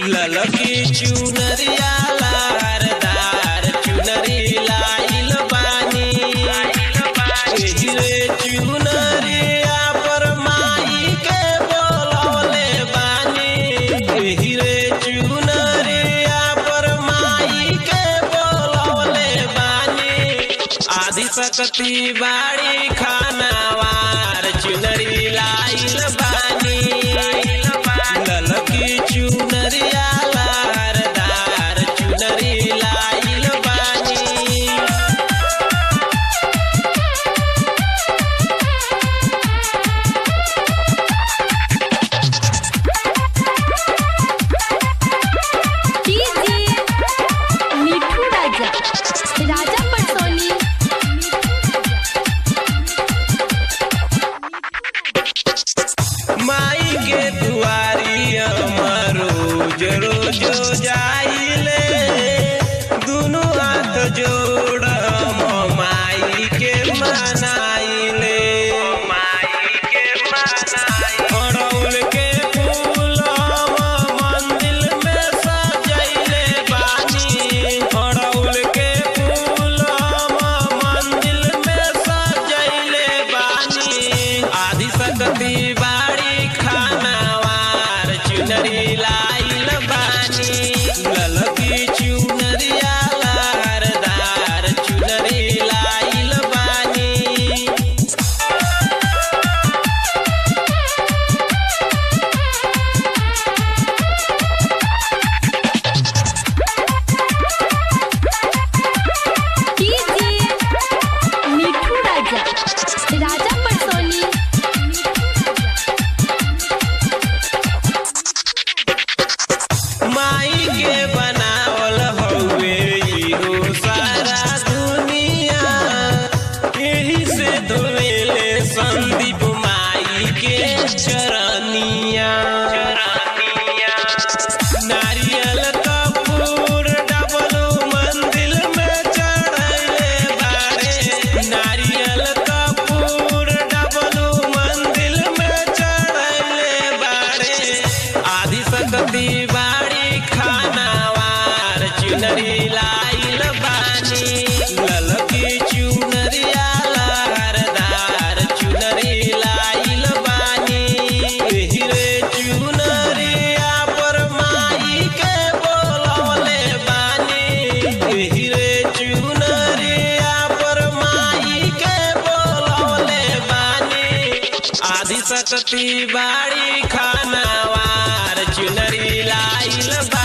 ललकी चुनरिया लहरदार चुनरी लाइल बानी एही रे चुनरिया पर माई के बोलवले बानी एही रे चुनरिया पर माई के बोलवले बानी आदि सकती बाड़ी खानावार चुनरी लाइल बानी ललकी चुनरिया लहरदार चुनरी लाइल बानी डीजे मिठू राजा राजा पटसोनी माई के दुआरी अमर रोज रोज जाइले दुनु हाथ जोड़ हम माई के मनाइले माई के मनाइले अड़उल के फूल हम मंदिर में सजैले बानी अड़उल के फूल हम मंदिर में सजैले बानी आदि सकती बाड़ी खानावार चुनरी लाइल बानी ललकी चुनरिया लहरदार चुनरी लाइल बानी डीजे मिठू राजा राजा पटसोनी माई के बनावल हउए इहो सारा दुनिया एही से धोएले संदीप माई के चरनिया नारियल कपूर डबलू मंदिर में चढ़ैले बारे नारियल कपूर डबलू मंदिर में चढ़ैले बारे आदि सकती बाड़ी खानावार चुनरी लाइल बानी ललकी चुनरिया लहरदार चुनरी लाइल बानी एही रे चुनरिया पर माई के बोलवले बानी एही रे चुनरिया पर माई के बोलवले बानी आदि सकती बाड़ी खानावार चुनरी लाइल बा